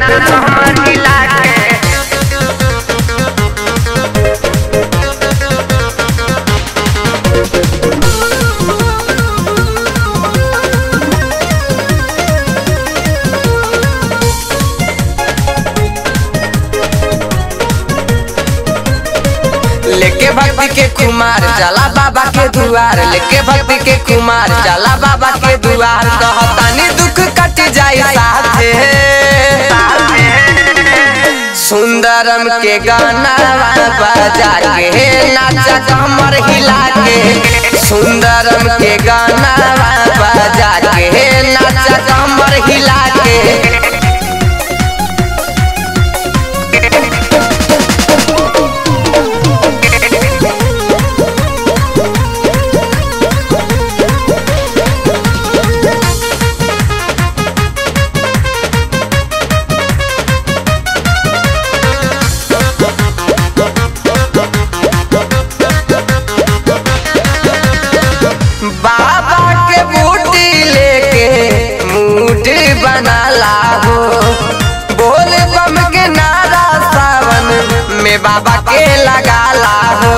नाच कमर हिला के लेके भक्ति के कुमार चला बाबा के दुआर लेके भक्ति के कुमार चला बाबा के दुआर कहतानी दुख कट जाए साथे सुंदरम के गाना बजा के नाचा कमर हिला के सुंदरम के गाना बजा के नाचा कमर हिला के बाबा के बूटी लेके मूड बनाला हो बोल बम के नारा सावन में बाबा के लगाला हो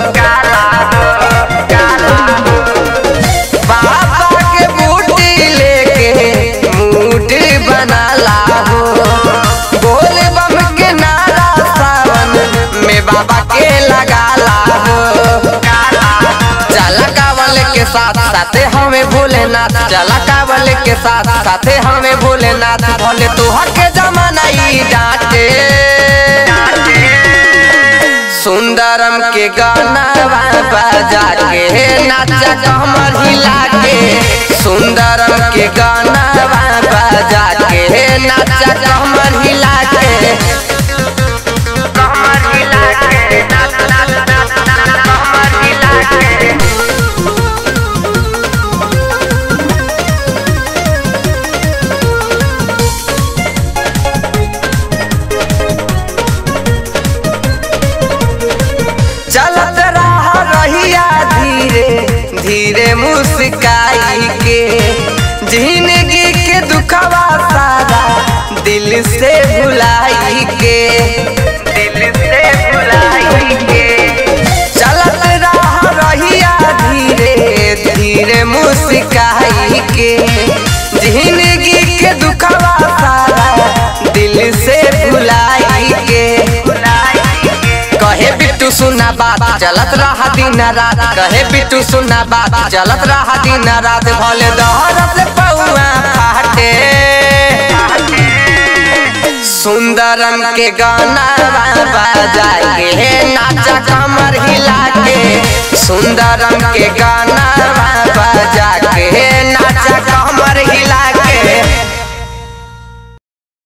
बाबा के बूटी लेके मूड बनाला हो बोल बम के नारा सावन में बाबा के लगाला हो चला कावल के साथ साथे हमें भोलेनाथ चला कावल के साथ साथे हमें भोलेनाथ भोले तोहर के जमाना ई डांटे सुंदरम के गाना बजा के नाचा कमर हिला के सुंदरम के गाना बजा के नाचा कमर हिला के कमर हिला के नाच नाच नाच नाच कमर हिला के चलत रहा रहिया धीरे धीरे मुस्काई के जिंदगी के दुखवा सारा दिल से भुलाई के दिल से भुलाई के चलत रहा रहिया धीरे धीरे मुस्काई के जिंदगी के दुखवा सारा दिल से भुलाई के कहे बिट्टू सुना बात चलत रहा दिन रात कहे बिट्टू सुना बात चलत रहा दिन रात भले दहरत पौआ फाटे सुंदरम के गाना बजा के नाचा कमर हिला के सुंदरम के गाना बजा